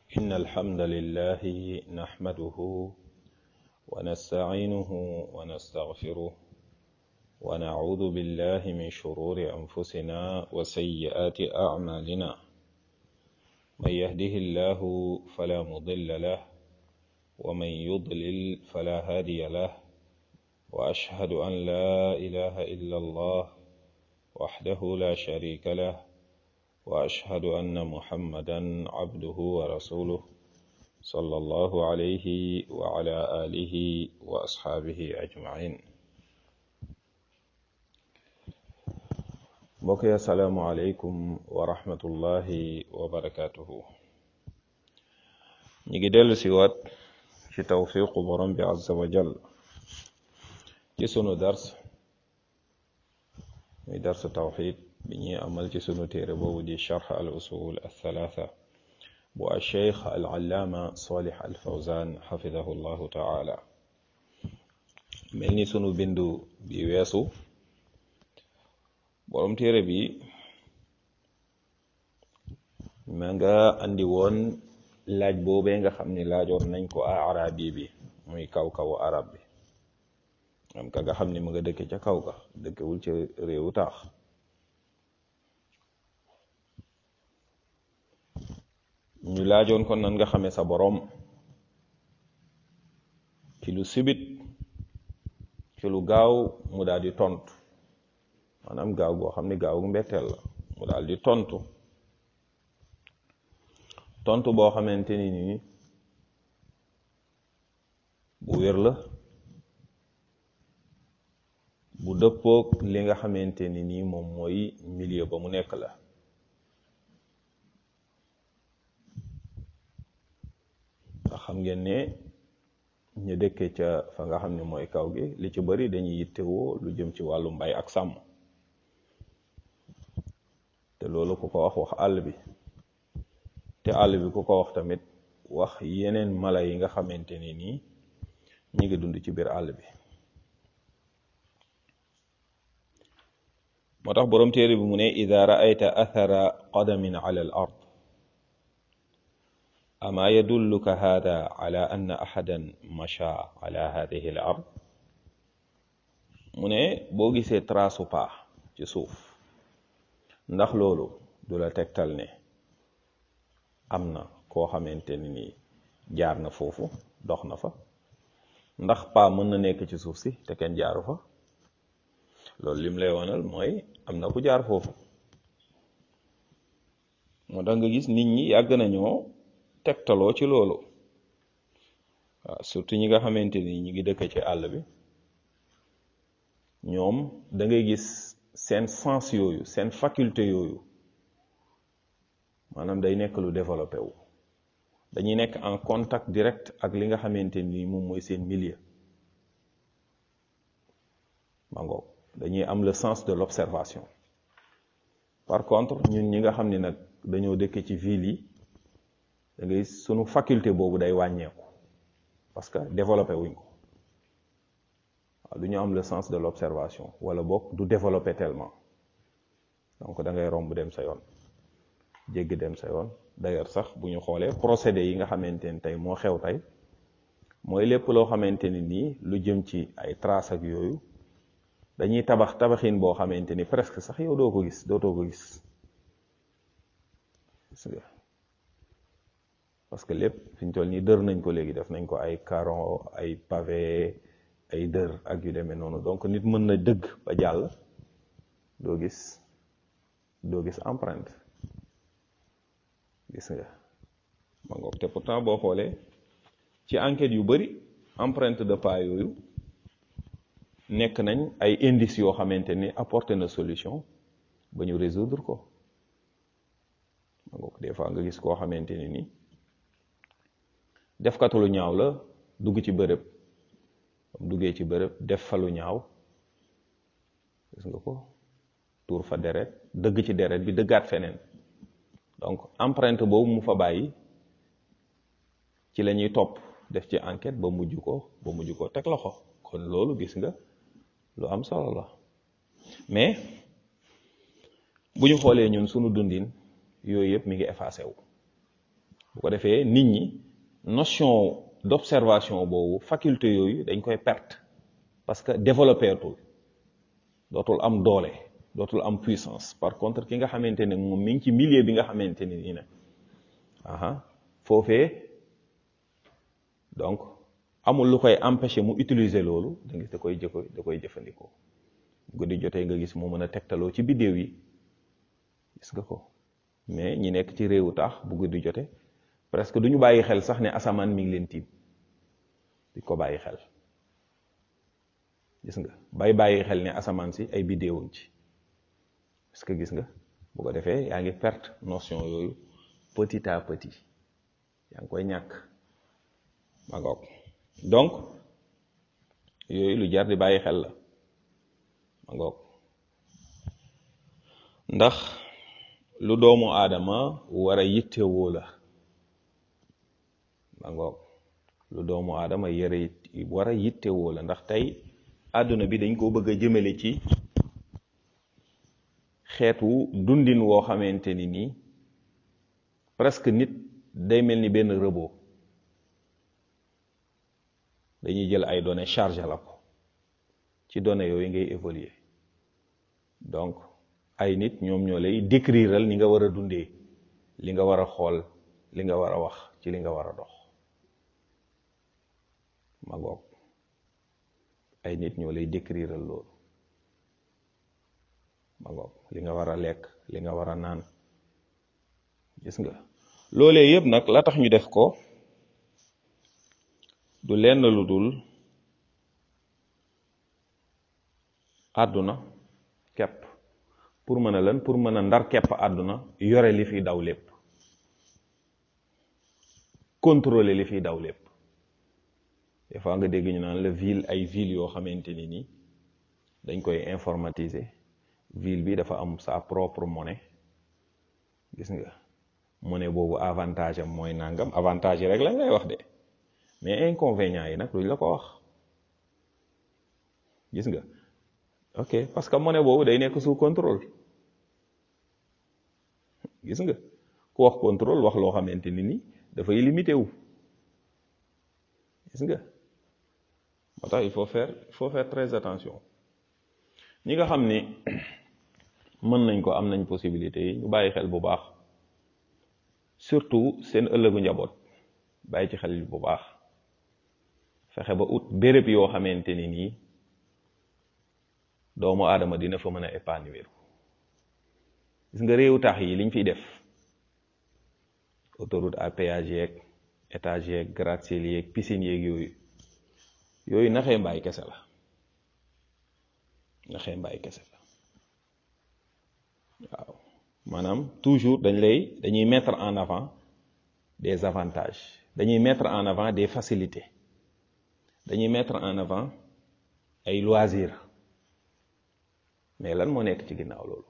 إن الحمد لله نحمده ونستعينه ونستغفره ونعوذ بالله من شرور أنفسنا وسيئات أعمالنا من يهده الله فلا مضل له ومن يضلل فلا هادي له وأشهد أن لا إله إلا الله وحده لا شريك له وأشهد أن محمدا عبده ورسوله صلى الله عليه وعلى آله وأصحابه أجمعين mbokk yi asalaamualeykum wa rahmatullahi wa barakatuhu ñi ngi dellu si waat ci tawfiqu borom bi azza wa jal ci sunu dars muy darsu tawxid bi ñuy amal ci sunu téere boobu di charx al usul althalatha bu alcheikh al allaama salih al fawzan xafidahu llahu taala mel ni sunu bindu bi weesu borom téere bi ma nga andi woon laaj boobee nga xam ni laajoon nañ ko a arabi bi muy kaw-kawu arab bi am ka nga xam ni mu nga dëkke ca kaw ga dëkkewul ca réewu taax ñu laajoon kon nan nga xamee sa boroom ci lu sibit ci lu gaaw mu daal di tontu maanaam gaaw goo xam ne gaaw mbetteel la mu daal di tontu tontu boo xamante ni nii bu wér la bu dëppoog li nga xamante ni nii moom mooy milieu ba mu nekk la ndax xam ngeen ne ñu dëkkee ca fa nga xam ne mooy kaw gi li ci bari dañuy yittewoo lu jëm ci wàllu mbay ak sàmm te loolu ku ko wax wax àll bi te àll bi ku ko wax tamit wax yeneen mala yi nga xamante ni nii ñi ngi dund ci biir àll bi moo tax boroom téere bi mu ne ida raayta athara qadamin ala al ard ama yadulluka hada ala anna ahadan masha ala hadihi al ard mu ne boo gisee trasu paa ci suuf ndax loolu du la tegtal ne am na koo xamante ni nii jaar na foofu dox na fa ndax paa mën na nekk ci suuf si te kenn jaaru fa loolu lim lay wonal mooy am na ku jaar foofu moo tax nga gis nit ñi yàgg nañoo tegtaloo ci loolu waaw surtout ñi nga xamante ni ñi ngi dëkk ci àll bi ñoom da ngay gis seen sens yooyu seen faculté yooyu maanaam day nekk lu développé wu dañuy nekk en contact direct ak li nga xamante ni moom mooy seen milieu mango dañuy am le sens de l'observation par contre ñun ñi nga xam ni nag dañoo dëkk ci ville yi da ngay sunu faculté boobu day wàññeeku parce que développé wuñ ko waaw du ñu am le sens de l'observation wala boog du développé tellement donc da ngay romb dem sa yoon jéggi dem sa yoon d'ailleurs sax bu ñu xoolee procédé yi nga xamante ni tey moo xew tey mooy lépp loo xamante ni nii lu jëm ci ay traces ak yooyu dañuy tabax tabaxin boo xamante ni presque sax yow doo ko gis dootoo ko gis gis nga parce que lépp fi ñu toll nii dër nañ ko léegi def nañ ko ay caron ay pavé ay dër ak yu demee noonu donc nit mën na dëgg ba jàll doo gis doo gis empreinte gis nga ma ngoog te pourtant boo xoolee ci enquête yu bari empreinte de pas yooyu nekk nañ ay indices yoo xamante ni apporter na solution ba ñu résoudre ko ma ngoog des fois nga gis koo xamante ni ni defkatu lu ñaaw la dugg ci bërëb duggee ci bërëb def fa lu ñaaw gis nga ko tuur fa deret dëgg ci deret bi dëggaat feneen donc empreinte boobu mu fa bàyyi ci la ñuy topp def ci enquête ba mujj ko ba mujj ko teg loxo kon loolu gis nga lu am solo la mais bu ñu xoolee ñun sunu dundin yooyu yëpp mi ngi effacé wu bu ko defee nit ñi notion d'observation boobu faculté yooyu dañ koy perte parce que développé tul dootul am doole dootul am puissance par contre ki nga xamante ne moom mi ngi ci milieu bi nga xamante ne nii nag aha foofee donc amul lu koy empêcher mu utiliser loolu da gis da koy jëko da koy jëfandikoo guddi jotee nga gis mu mën a tegtaloo ci biddéew yi gis nga ko mais ñi nekk ci réewu taax bu guddi jote presque du ñu bàyyi xel sax ne asamaan mi ngi leen tiim di ko bàyyi xel gis nga bay bàyyi xel ne asamaan si ay biddéewam ci parce que gis nga bu ko defee yaa ngi perte notion yooyu petit à petit yaa ngi koy ñàkk ma ngoog donc yooyu lu jar di bàyyi xel la ma ngoog ndax lu doomu aadama war a yittewoo la ma ngoog lu doomu aadama yëre war a yittewoo la ndax tey àdduna bi dañ koo bëgg a jëmale ci xeetu dundin woo xamante ni nii presque nit day mel ni benn robot dañuy jël ay données chargé la ko ci données yooyu ngay évoluer donc ay nit ñoom ñoo lay décriral ni nga war a dundee li nga war a xool li nga war a wax ci li nga war a dox ma ngoog ay nit ñoo lay décriral loolu ma ngoog li nga war a lekk li nga war a naan gis nga loolee yëpp nag la tax ñu def ko du lenn lu dul àdduna kepp pour mën a lan pour mën a ndar kepp àdduna yore li fiy daw lépp contrôler li fiy daw lépp des fois nga dégg ñu naan la ville ay ville yoo xamante ni nii dañ koy informatiser ville bi dafa am sa propre monnaie gis nga monnaie boobu avantage am mooy nangam avantage yi rek lañ lay wax de mais inconvénients yi nag duñ la ko wax gis nga ok parce que monnaie boobu day nekk sous contrôle gis nga ku wax contrôle wax loo xamante ni nii dafay limité wu gis nga moo tax il faut faire il faut faire très attention ñi nga xam ni mën nañ ko am nañ possibilité yi ñu bàyyi xel bu baax surtout seen ëllëgu njaboot bàyyi ci xel bu baax fexe ba ut béréb yoo xamante ni nii doomu aadama dina fa mën a épanouir gis nga réewu tax yi liñ fiy def autoroute à péage yeeg étage yeeg gratte-ciel yeeg piscine yeeg yooyu yooyu naxee mbaay kese la naxee mbaay kese la waaw maanaam toujours dañ lay dañuy mettre en avant des avantages dañuy mettre en avant des facilités dañuy mettre en avant ay loisirs mais lan moo nekk ci ginnaaw loolu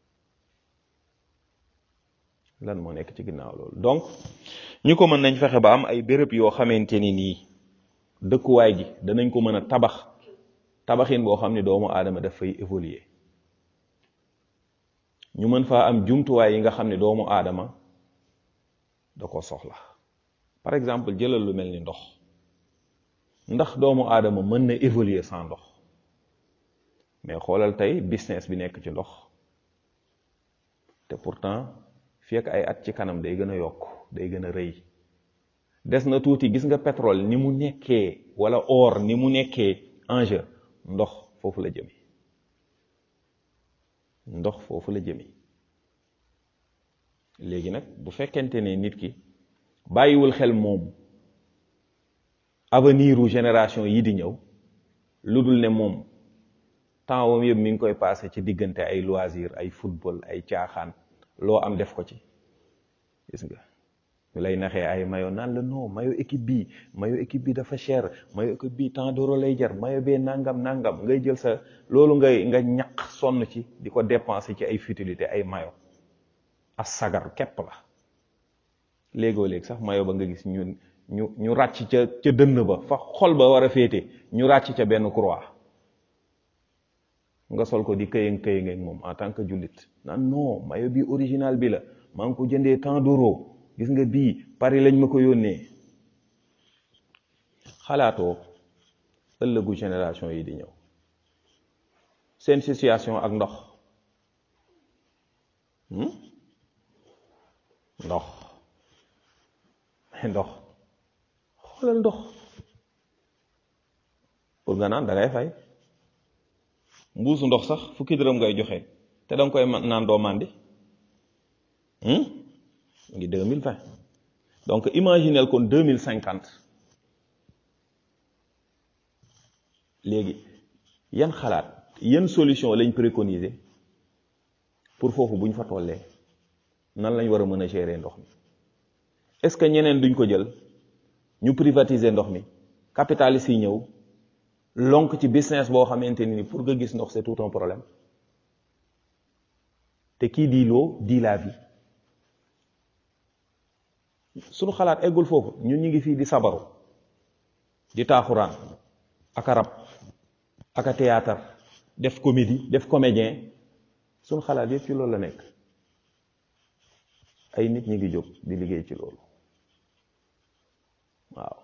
lan moo nekk ci ginnaaw loolu donc ñu ko mën nañ fexe ba am ay béréb yoo xamante ni nii dëkkuwaay gi danañ ko mën a tabax tabaxin boo xam ne doomu aadama daf fay évoluer ñu mën faa am jumtuwaay yi nga xam ne doomu aadama da ko soxla par exemple jëlal lu mel ni ndox ndax doomu aadama mën na évoluer sans ndox mais xoolal tey business bi nekk ci ndox te pourtant fii ak ay at ci kanam day gën a yokk day gën a rëy des na tuuti gis nga pétrole ni mu nekkee wala or ni mu nekkee enjeu ndox foofu la jëmi ndox foofu la jëmi léegi nag bu fekkente ne nit ki bàyyiwul xel moom avenir u génération yi di ñëw lu dul ne moom temps wam yëpp mi ngi koy passé ci diggante ay loisir ay football ay caaxaan loo am def ko ci gis nga ñu lay naxee ay mayo naan la non mayo équipe bi mayo équipe bi dafa cher mayo équipe bi tant d'euro lay jar mayo bee nangam nangam ngay jël sa loolu ngay nga ñaq sonn ci di ko dépenser ci ay futilité ay mayo as sagar képp la léegoo léegi sax mayo ba nga gis ñun ñu ñu ràcc ca ca dënn ba fa xol ba war a féete ñu ràcc ca benn croix nga sol ko di këyëng këyëng ak moom en tant que jullit naan non mayo bi original bi la maa ngi ko jëndee tant d'euro gis nga bii Paris lañ ma ko yónnee xalaatoo ëllëgu génération yi di ñëw seen situation ak ndox ndox ndox xoolal ndox pour nga naan da ngay fay mbuusu ndox sax fukki dërëm ngay joxe te danga koy naan doo màndi ngi deux mille vingt donc imaginel kon deux mille cinquante léegi yan xalaat yan solution lañ préconiser pour foofu bu ñu fa tollee nan lañ war a mën a gérer ndox mi est-ce que ñeneen duñ ko jël ñu privatiser ndox mi capitalistes yi ñëw lonk ci business boo xamante ni pour nga gis ndox c'est tout un problème te kii di l'eau dit la vie suñu xalaat eggul foofu ñun ñu ngi fii di sabaru di taaxuraan ak a rab ak a théâtre def comédie def comédien suñu xalaat yëpp ci loolu la nekk ay nit ñi ngi jóg di liggéey ci loolu waaw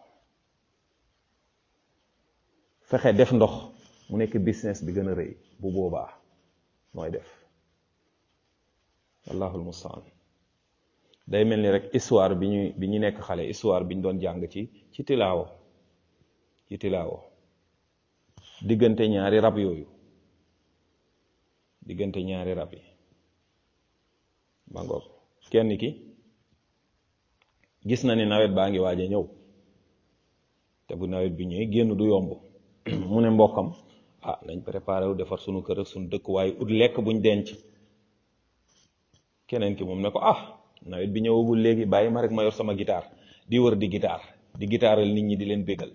fexe def ndox mu nekk business bi gën a rëy bu boobaa mooy def wallahul mustaan day mel ni rek histoire bi ñu bi ñu nekk xale histoire bi ñu doon jàng ci ci tilaawo ci tilaawo diggante ñaari rab yooyu diggante ñaari rab yi ba ngoog kenn ki gis na ni nawet baa ngi waaj a ñëw te bu nawet bi ñëwee génn du yomb mu ne mbokkam ah nañ préparé wu defar sunu kër ak sunu dëkk waaye ut lekk buñ denc keneen ki moom ne ko ah nawet bi ñëwagul léegi bàyyi ma rek ma yor sama guitare di wër di guitare di guitaral nit ñi di leen bégal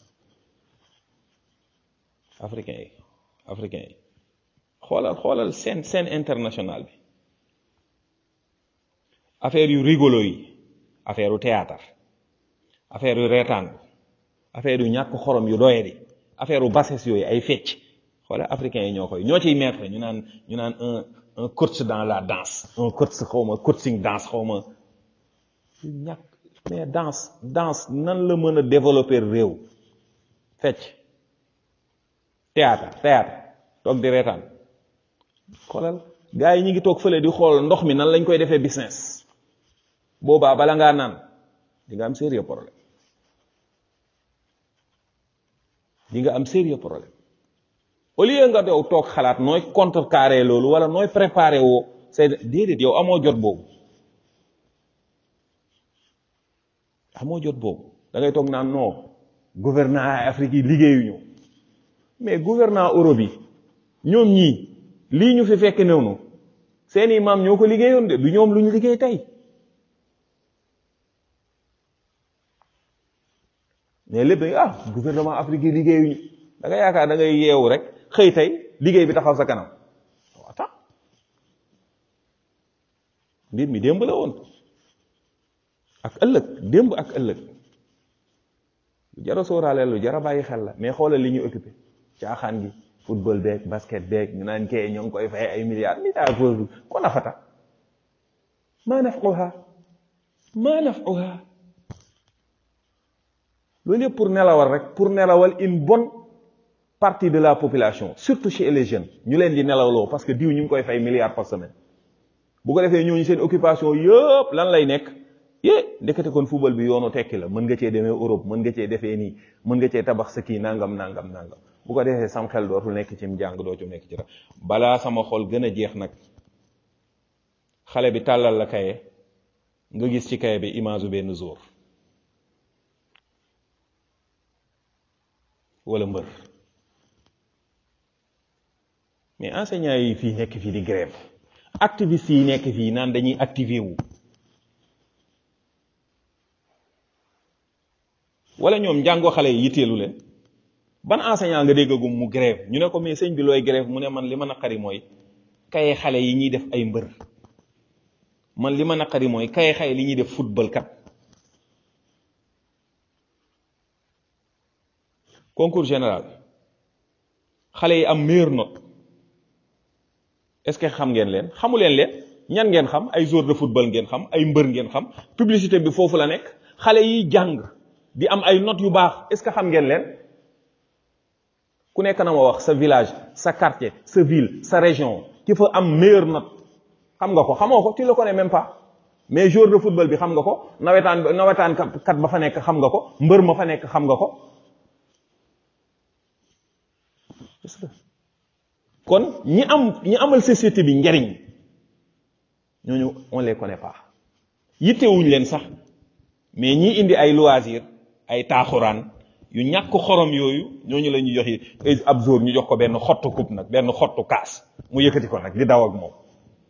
africain yi africain yi xoolal xoolal scène scène internationale bi affaire yu rigolo yi affaire yu théâtre affaire yu reetaan affaire yu ñàkk xorom yu doyadi affaire yu bassesse yooyu ay fecc xoolal africains yi ñoo koy ñoo ciy mettre ñu naan ñu naan un un coach dans la danse un coach xaw ma coaching danse xaw ma ñàkk mais danse danse nan la mën a développer réew fecc théâtre théâtre toog di reetaan xoolal gars yi ñu ngi toog fële di xool ndox mi nan lañ koy defee business boobaa bala ngaa naan di nga am sérieux problème di nga am sérieux problème au lieu nga dow toog xalaat nooy contrecarrer loolu wala nooy préparer woo c'est déedéet yow amoo jot boobu amoo jot boobu da ngay toog naan non gouvernement Afrique yi liggéeyuñu mais gouvernement Europe yi ñoom ñii lii ñu fi fekk noonu seeni maam ñoo ko liggéeyoon de du ñoom lu ñu liggéey tey mais lépp dañ ah gouvernement Afrique yi liggéeyuñu da nga yaakaar da ngay yeewu rek xëy tey liggéey bi taxaw sa kanam waata mbir mi démb la woon ak ëllëg démb ak ëllëg lu jara sóoraale lu jara bàyyi xel la mais xoolal li ñu occupé caaxaan gi football beeg basket beeg ñu naan kee ñoo ngi koy fay ay milliards milliards boobu ko nafata maa nafquha maa nafquha loolu yëpp pour nelawal rek pour nelawal une bonne partie de la population surtout chez les jeunes ñu leen di nelawloo parce que diw ñu ngi koy fay milliards par semaine bu ko defee ñooñu seen occupation yëpp lan lay nekk yé ndekete kon football bi yoonu tekki la mën nga cee demee Europe mën nga cee defee nii mën nga cee tabax sa kii nangam nangam nangam bu ko defee sam xel dootul nekk ci njàng dootul nekk ci dara balaa sama xol gën a jeex nag xale bi tàllal la kaye nga gis ci kaye bi image benn jour wala mbër mais enseignants yi fii nekk fii di grève activistes yi nekk fii naan dañuy activer wu wala ñoom njàngoo xale yi yitteelu leen ban enseignant nga déggagum mu grève ñu ne ko mais sëñ bi looy grève mu ne man li ma naqari mooy kaye xale yi ñuy def ay mbër man li ma naqari mooy kaye xale li ñuy def football kat concours général xale yi am meilleure note est-ce que xam ngeen leen xamu leen leen ñan ngeen xam ay joueur de football ngeen xam ay mbër ngeen xam publicité bi foofu la nekk xale yi jàng di am ay notes yu baax est-ce que xam ngeen leen ku nekk na ma wax sa village sa quartier sa ville sa région ki fa am meilleure note xam nga ko xamoo ko tu le connais même pas mais joueur de football bi xam nga ko nawetaan nawetaan kat ba fa nekk xam nga ko mbër ma fa nekk xam nga ko kon ñi am ñi amal société bi njariñ ñooñu on les connaît pas yittewuñ leen sax mais ñi indi ay loisir ay taaxuraan yu ñàkk xorom yooyu ñooñu la ñuy joxe ab jour ñu jox ko benn xottu coupe nag benn xottu kaas mu yëkkati ko nag di daw ak moom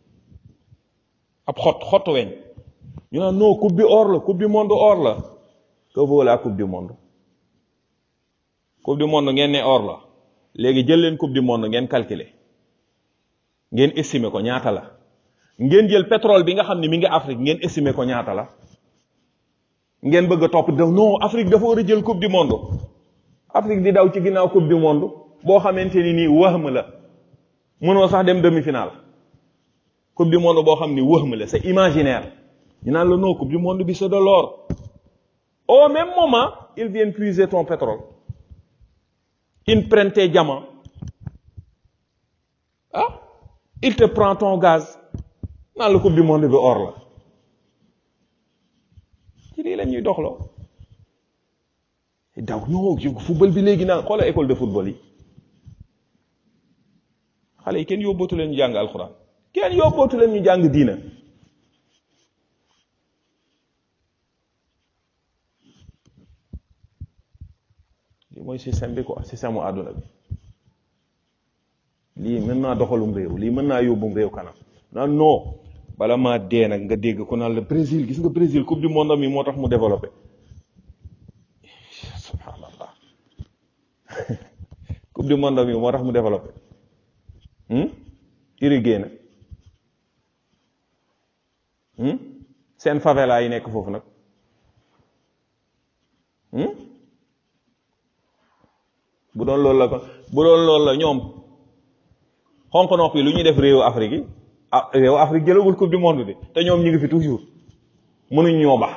ab xott xottu weñ ñu naan non coupe bi or la coupe du monde or la que vaut la coupe du monde coupe du monde ngeen ne or la léegi jël leen coupe du monde ngeen calculer ngeen estimer ko ñaata la ngeen jël pétrole bi nga xam ne mi ngi Afrique ngeen estimer ko ñaata la ngeen bëgg a topp de non Afrique dafa war a jël coupe du monde Afrique di daw ci ginnaaw coupe du monde boo xamante ni nii wëhm la mënoo sax dem demi-finale coupe du monde boo xam ni wëhm la c'est imaginaire ñu naan la non coupe du monde bi c'est de l'or au même moment ils viennent puiser ton pétrole ils prennent tes diamants ah il te prend ton gaz naan la coupe du monde bi or la ci lii la ñuy doxloo daw non football bi léegi naan xoola école de football yi xale yi kenn yóbbootu leen ñu jàng alxuraan kenn yóbbootu leen ñu jàng diina li mooy système bi quoi système mu àdduna bi lii mën naa doxalum réew lii mën naa yóbbum réew kanam naan non bala maa dee nag nga dégg ku naan la Brésil gis nga Brésil coupe du monde mi moo tax mu développé subhanallah coupe du monde mi moo tax mu développé irrigué na seen favela yi nekk foofu nag bu doon loolu la ko bu doon loolu la ñoom xonq nopp yi lu ñuy def réewu Afrique yi ah réewu Afrique jëlagul coupe du monde bi te ñoom ñu ngi fi toujours mënuñ ñoo bax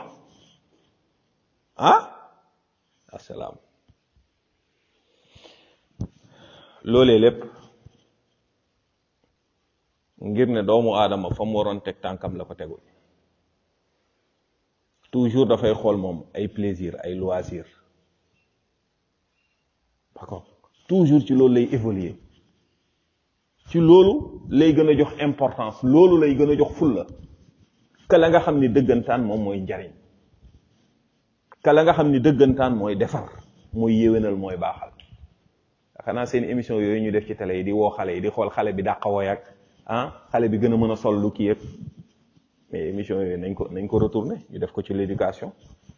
ah asalaam loolee lépp ngir ne doomu aadama fa mu waroon teg tànkam la ko tegul toujours dafay xool moom ay plaisir ay loisir d'accord toujours ci loolu lay évoluer ci loolu lay gën a jox importance loolu lay gën a jox fulla ka la nga xam ni dëggantaan moom mooy njariñ ka la nga xam ni dëggantaan mooy defar mooy yéwénal mooy baaxal xanaa seen émission yooyu ñu def ci télé yi di woo xale yi di xool xale bi dàq woy ak ah xale bi gën a mën a sol lu kii yëpp mais émission yooyu nañ ko nañ ko retourner ñu def ko ci l'éducation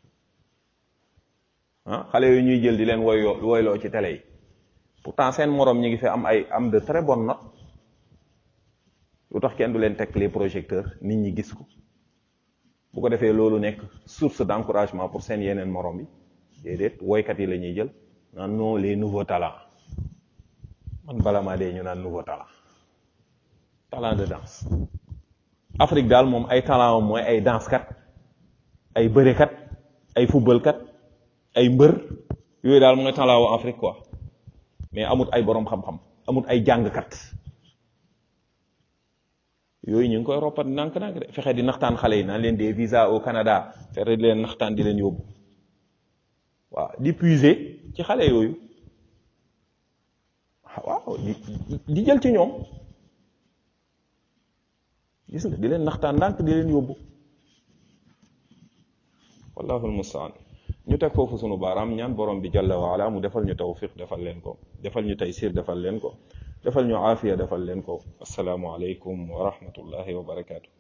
ah xale yooyu ñuy jël di leen woyloo woyloo ci télé yi pourtant seen morom ñi ngi fi am ay am de très bonnes notes lu tax kenn du leen teg les projecteurs nit ñi gis ko bu ko defee loolu nekk source d'encouragement pour seen yeneen morom yi déedéet woykat yi la ñuy jël naan non les nouveaux talents man bala maa dee ñu naan nouveau talent talent de danse Afrique daal moom ay talent am mooy ay danse kat ay bërekat ay football kat ay mbër yooyu daal mooy talent wu Afrique quoi mais amut ay boroom xam-xam amut ay jàngkat yooyu ñu ngi koy roppat nànk-nànk de fexe di naxtaan xale yi naan leen des visas au Canada fexe di leen naxtaan di leen yóbbu waaw di puiser ci xale yooyu waaw di di jël ci ñoom gis nga di leen naxtaan ndànk di leen yóbbu wallahu almustaan ñu teg foofu sunu baaraam ñaan borom bi jalla wa ala mu defal ñu tawfiq defal leen ko defal ñu taysir defal leen ko defal ñu aafiya defal leen ko assalaamu aleykum wa rahmatullahi wa barakaatu